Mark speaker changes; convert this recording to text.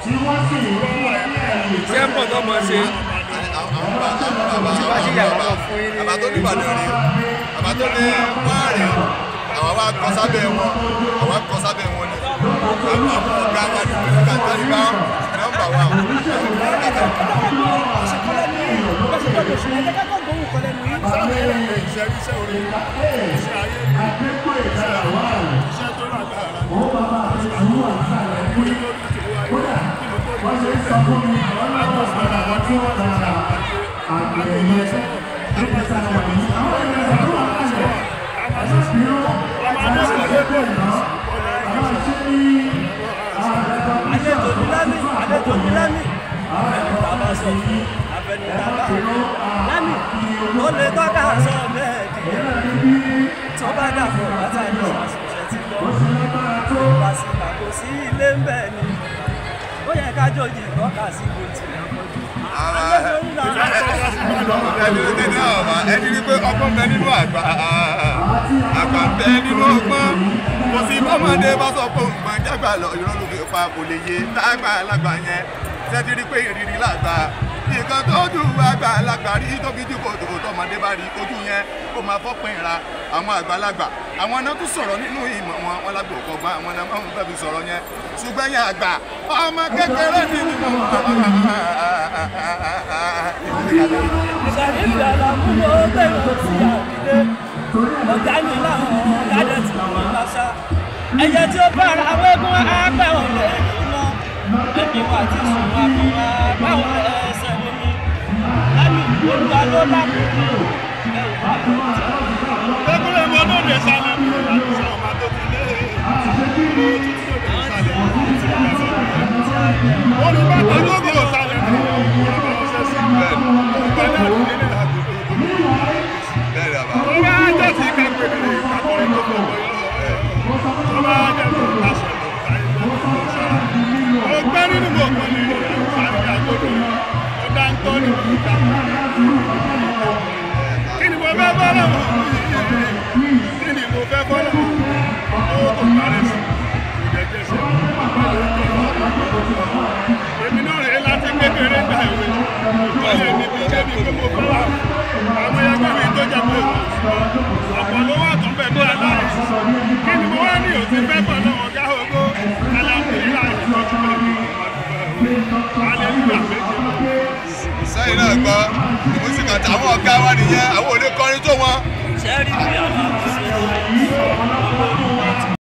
Speaker 1: ṣé ń bọ̀ tó mọ̀ ṣe
Speaker 2: bá ṣe yàrá náà fún yín ní.
Speaker 3: bàbá tó ní ìbàdàn rí bàbá tó ní wáàrí àwọn wa kọ sábẹ́ wọn àwọn kọ sábẹ́ wọn ni àwọn ọ̀gá wa ní ìlú kàtàlí bá nọ́mbà wa.
Speaker 4: iṣẹ́ iṣẹ́ orí iṣẹ́ ayé mi iṣẹ́ àwọn iṣẹ́ tó lágbára ni mo ní lórí ti wáyé kí mo tó ní ṣe fẹ́ láti sọ̀rọ̀ àwọn tí wọ́n ti ṣe àgbáyé àgbò máa sọ̀rọ̀ àgbà sí àwọn àgbà máa sọ̀rọ̀ àgbà sí sí ọmọ adé sọ̀rọ̀ pé
Speaker 5: àlejò ní lámì àlejò ní lámì àfẹnudà bá sọ àfẹnudà bá lámì ó lè tọ́ka sọ bẹ́ẹ̀ dìde tó bá dàpọ̀ bàtà ní àṣìṣe ti lọ tó bá sì kàkó sí ilé ń bẹ̀ ni ó yẹ ká jòjì tọ́ka sí bó tilẹ̀ pọ̀jù. àlejò ní lámì.
Speaker 3: ẹni tẹ̀lé ọ̀ma ẹni rí pé ọgbọ́n bẹ nínú àgbà àgbà bẹ nínú ọgbọ́n kò sí bọ́mọdé bá sọ pé òun máa jágbà lọ irọ́ ló fi pa kò lè yé lágbà lágbà yẹn tẹ́tí rí pé ìrírí làgbà nǹkan tó dù àgbà lágbà rí tóbi jù kò tó tọmọdé bá rí ojú yẹn kó máa fọ́pin ra àwọn àgbàlagbà àwọn náà tún sọ̀rọ̀ nínú ìmọ̀ wọn wọn lágbo kọgbọ́n àwọn náà máa ń fẹ́ fi sọ̀rọ̀ yẹn ṣùgbọ́n yẹn àgbà ọmọ kékeré ní nínú
Speaker 5: ìṣàlìfì àlàmúlò bẹ̀rù sí àbílẹ̀ ọ̀gá mi láwọn ọ̀gádẹ́ tí wọ́n bá ṣá ẹyẹ tí ó bára wégún àgbẹ̀ ọ̀rẹ́ iná ẹbí wa ti sùn àbúrò àbáwọn ẹsẹ̀ mímí lámì olúwa ló lákòókò ẹ̀wù bá tó
Speaker 4: Ekúlẹ̀ mọ́ ló lè sálẹ̀ mi láti sọ ọmọ tó ti lé ó tún tí ó lè sálẹ̀ olùbàdàn gbogbo sálẹ̀ mi ọmọ ọ̀sẹ̀ sí bẹ́ẹ̀ ìgbẹ́ náà ló nílẹ̀ àgbègbè
Speaker 3: bẹ́ẹ̀ ni àbá.
Speaker 4: tó bá jẹ́ sí kẹ́kẹ́ ní ìkàkọ́rin tó fọ́ wọ́n tó bá jẹ́ sí ìkàṣẹ̀ ó gbẹ́ nínú gbogbo ní àti àgbòdo ó dá ń tọ́ nínú ìta kí ni mo fẹ́ bọ́ lọ́wọ́ kí ni mo fẹ́ bọ́ lọ́wọ́ ó kò parẹ́ sí ìdẹ́jẹsẹ̀ èmi náà rèé láti kékeré gba ìwé ìtọ́lẹ̀ mi bí débi pé mo bá wà àwọn ẹgbẹ́ mi tó jẹ́ pé ọ̀pọ̀ ló wà tó bẹ̀ ní aláì kí ni mo wá ní òtí fẹ́ bọ̀ lọ́wọ́ gá ogó alámúlá ìtọ́jú mi alẹ́lúyà méje
Speaker 3: sẹ́yìn náà gbọ́ ìmúsìkà táwọn ọ̀gá wa nìyẹn àwọn ò lè kọrin tó wọn.
Speaker 5: ṣẹ́rí bí àwọn